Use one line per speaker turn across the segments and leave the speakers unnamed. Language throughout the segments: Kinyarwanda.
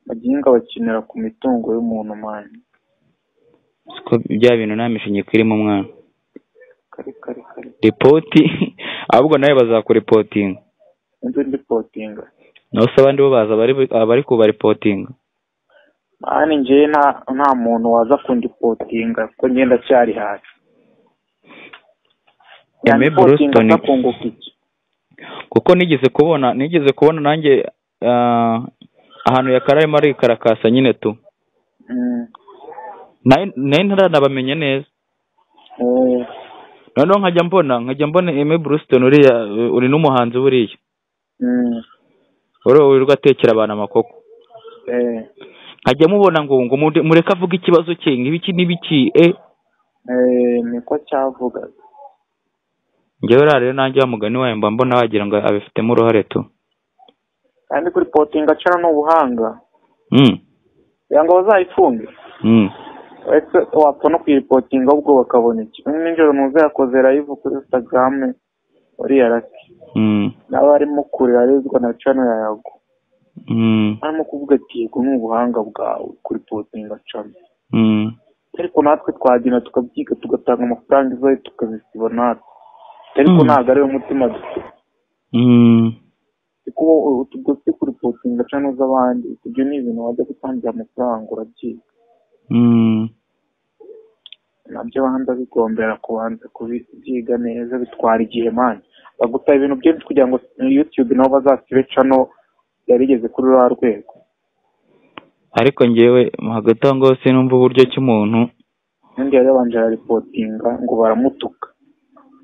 abagihinga bakinira ku mitungo y'umuntu mani
siko bya bintu nta mishingi irimo umwana
kare kare kare
ripoti ahubwo nawe bazakuripotinga
inzu ndipotinga
naho se abandi bo baza abari- abari kubaripotinga
mani njyewe nta nta muntu waza kundipotinga kuko njye ndacyari hasi
Aimé
Yandipotinga
Bluestone.
atakunguka iki
kuko nigeze kubona nigeze kubona nanjye ah, ahantu yakararimo arikarakasa nyine tu
Mm.
nayo nayo ntaranabamenya neza
Eh,
noneho nkajya mbona nkajya mbona Aimé Bluestone uriya eh, uri n'umuhanzi buriya
mm,
uriya wirirwa atekera abantu amakoko
eh,
nkajya mubona ngo ngo mude- mureke avuge ikibazo cye nk'ibiki n'ibiki e
eh, niko cyavugaga
njyewe rero rero nanjye wa mugani wayo mba mbona wagira ngo abifitemo uruhare tu
kandi kuri potinga acana ni ubuhanga
Mm,
kugira ngo bazayifunge
mm.
uretse wapfa no kuyipotinga ahubwo bakabona iki umwe nijoro muze yakoze live kuri instagram uriya rasi
Mm,
nawe arimo kurira arezwa na cano yayago
mm,
arimo kuvuga ati yego ni ubuhanga bwawe kuri potinga cano
mm.
ariko natwe twagenda tukabyiga tugatanga amafaranga izayo tukazisiba natwe ariko
Mm.
ntabwo ariwo mutima dufite
Mm,
kuba utugosi kuripotinga cyangwa z'abandi ibyo ni ibintu wajya gutangira amafaranga urabyiga
mm,
nabyo abandi bigombera kubanza kubyiga neza bitwara igihe mani bagusaba ibintu byinshi kugira ngo yutube nabo bazasibe cano yarigeze kuri ruriya rwego
ariko njyewe hagati aho ngaho sinumva uburyo ki umuntu
undi yari yabanje araripotinga ngo baramutuka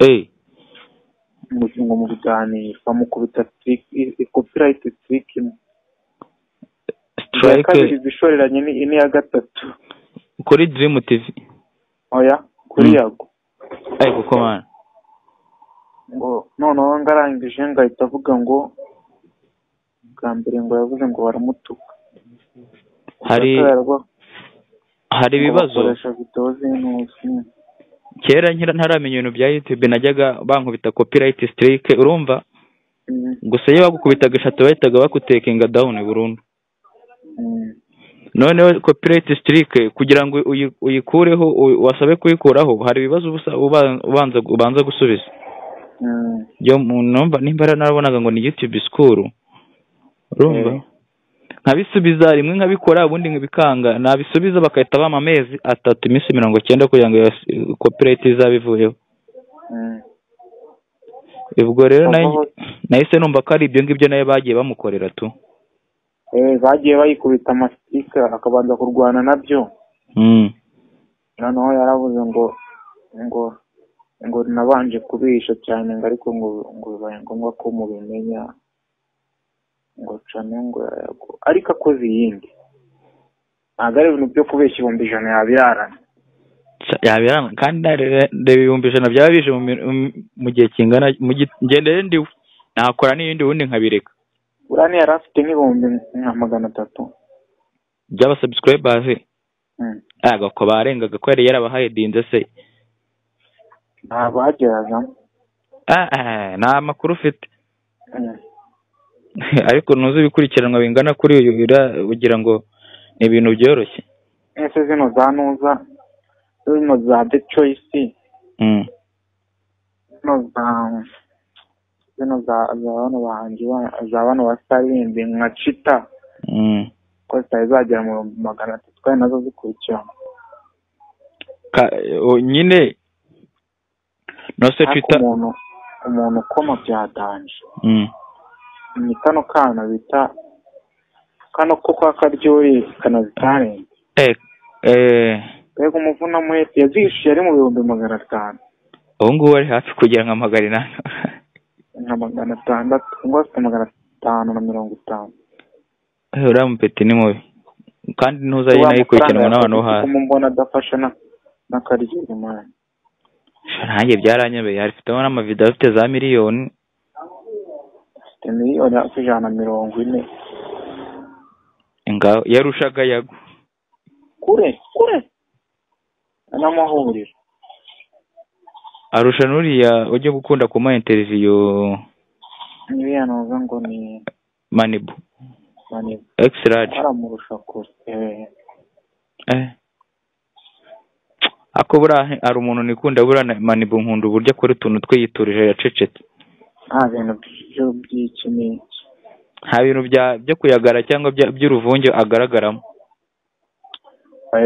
eh
ngo ngo mu biganiro bamukubita copyright trick imwe iya
strike
kabiri iba ishoreranye ni- n'iya gatatu
kuri dream tv
oya kuri
Mm.
yago
ari gukomana
ngo noneho ngarangije ngo ahita avuga ngo bwa mbere ngo yavuze ngo baramutuka
hari hari ibibazo
bakoresha videwo z'intusi
kera nkira ntaramenya ibintu bya youtube najyaga bankubita copyright strike urumva
Mm,
gusa iyo bagukubitaga eshatu bahitaga bakutekinga down burundu
mm,
noneho copyright strike kugira ngo uyi- uyikureho u- wasabe kuyikuraho hari ibibazo uba usa- uba- ubanza ubanza gusubiza
mm.
yo numva nimba narabonaga ngo ni youtube school urumva
Eh.
nkabisubiza rimwe nkabikora ubundi nkabikanga nabisubiza bagahita bampa amezi atatu iminsi mirongo icyenda kugira ngo iyo copyright izaba ivuyeho
Mm.
ubwo rero
Aha
nayo-
hose.
nahise numva ko ari ibyo ngibyo nayo bagiye bamukorera tu
Eh, bagiye bayikubita amasitika akabanza kurwana nabyo
Mm.
noneho yaravuze ngo ngo ngo nabanje kubihisha cyane ngo ariko ngo ngo bibaye ngombwa ko mubimenya ngo cane ngo yayago ariko akoze iyindi ntabwo ari ibintu byo kubeshya ibihumbi ijana yabirarana
Ca- yabiranga kandi nare- reba ibihumbi ijana byaba bije mu mi- mu- mu gihe kingana mu gi- ngendere ndiwe nakora n'ibindi ubundi nkabireka
burani yari afite nk'ibihumbi nka magana atatu
by'abasubscribers
Mm.
aga ko barengaga ko yari yarabahayedinze se
ntabwo hageragamo
Ah, ah, nta makuru ufite
Mm.
ariko ntuzi ibikurikiranwa bingana kuri uyu ura- ugira ngo ni ibintu byoroshye
ese zino za ntuza zino za the choice
Mm.
zino za zino za za bano bahanzi ba- za bano bastarindi nka cita
Mm.
ko zitari zagera mu bihumbi magana atatu kandi nazo zikurikirana
Ka- o- nyine nose
ariko
twita
umuntu umuntu ukoma byadanje
Mm.
ni kano kana bita kano ko kwa karyori kanazitarenze
Eh, eh,
mbega umuvunamuhete yazihishuye ari mu bihumbi magana atanu
ubu ngubu ari hafi kugira ngo amagare inani
nka magana atandatu cyangwa se magana atanu na mirongo itanu
uriya mupeti ni mubi kandi ntuza nyine yikurikiranwa n'abantu bo hasi
kuko mbona adafasha na n'akaryori mani
nanjye byaranyobeye harifitemo n'amavidewo afite za miliyoni
afite miliyoni hafi ijana na mirongo ine
ngaho yarushaga yago
kure kure n'amahuriro
arusha n'uriya ujya gukunda kumuha interiviyo
niba yanoza ngo ni
manibu
manini
ekisi raje
aramurusha kure eh
ako buriya hari umuntu nikunda buriya na- manibu nkunda uburyo akora utuntu twiyiturije yacecetse
nta bintu byo by'iki n'iki
nta bintu bya- byo kuyagara cyangwa bya- by'uruvunge agaragaramo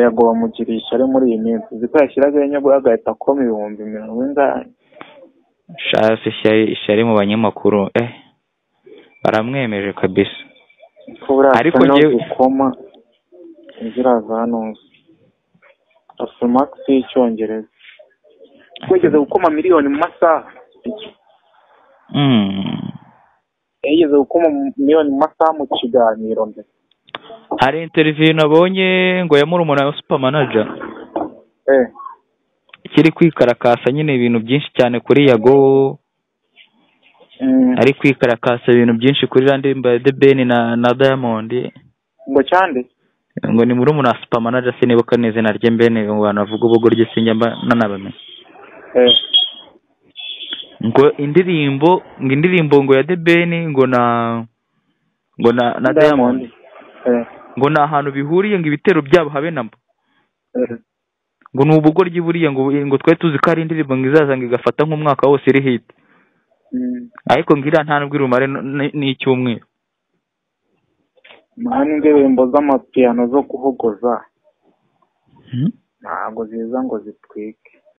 yego bamugiriye ishyari muri iyi minsi uzi ko yashyiraga inyungu agahita akoma ibihumbi mirongo ingahe
shasi ishyari ishyari mu banyamakuru eh baramwemeje kabisa
ko buriya
Ariko
asa no
njyewe-
gukoma ziraza hano asa makisi y'icyongereza wigeze gukoma miliyoni mu masaha
Mm.
yigeze gukoma miliyoni mu masaha mu kiganiro mbere
hari interiviyu nabonye ngo ya murumuna wa supamanaja
eh
kiri kwikarakasa nyine ibintu byinshi cyane kuri yago
mm,
ari kwikarakasa ibintu byinshi kuri randi de beni na na diamond
ngo cyande
ngo ni murumuna wa supamanaja sinibuka n'izina rye mbene ngo abantu bavuga ubugo rye sinjya mba nanabamenya
eh
ngo indirimbo ngo indirimbo ngo ya de beni ngo na ngo na na diamond
eh
ngo ni ahantu bihuriye ngo ibitero byabo habe na mba
eh
ngo ni ubugoryi buriya ngo ngo twari tuzi ko hari indirimbo ngo izaza ngo igafata nk'umwaka wose iri hit
mm.
ariko ngo iriya nta nubwo irumare n- n- n'icyumweru
mani indirimbo z'amapiyano zo guhogoza ntabwo ziza ngo zitwike